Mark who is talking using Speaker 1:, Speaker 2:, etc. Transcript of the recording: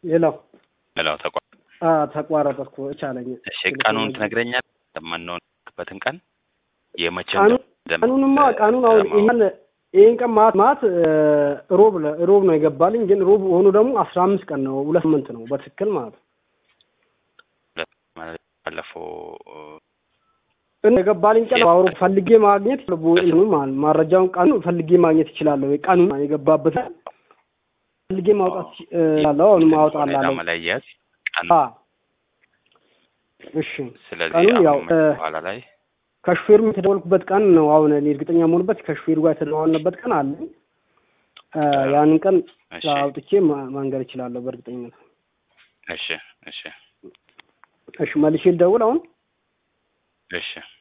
Speaker 1: ሌላው
Speaker 2: ሌላው ተቋ
Speaker 1: አ ተቋረጠ እኮ ቻለኝ።
Speaker 2: እሺ ቀኑን ትነግረኛለህ? የማንሆንበትን ቀን የመቼው
Speaker 1: ቀኑ- ቀኑንማ ቀኑን አሁን ይሄን ይሄን ቀን ማት ማት ሮብ ለ- ሮብ ነው የገባልኝ። ግን ሮብ ሆኖ ደግሞ አስራ አምስት ቀን ነው ሁለት ስምንት ነው በትክክል ማለት ነው።
Speaker 2: ባለፈው
Speaker 1: እና የገባልኝ ቀን አውሮ ፈልጌ ማግኘት እንትኑ ማለት ነው። ማረጃውን ቀኑ ፈልጌ ማግኘት ይችላለሁ። ቀኑ የገባበት ፈልጌ ማውጣት ይችላለሁ። አሁን ማውጣላለሁ።
Speaker 2: መለየት ቀኑ
Speaker 1: አ እሺ
Speaker 2: ስለዚህ
Speaker 1: ቀኑን ያው
Speaker 2: አሁን
Speaker 1: እ
Speaker 2: በኋላ ላይ
Speaker 1: ከሹፌሩ የተደወልኩበት ቀን ነው። አሁን እኔ እርግጠኛ መሆንበት ከሹፌሩ ጋር የተደዋልንበት ቀን አለ። እ ያንን ቀን
Speaker 2: እሺ
Speaker 1: አውጥቼ ማ- ማንገር እችላለሁ በእርግጠኝነት።
Speaker 2: እሺ እሺ
Speaker 1: እሺ መልሼ ልደውል አሁን።
Speaker 2: እሺ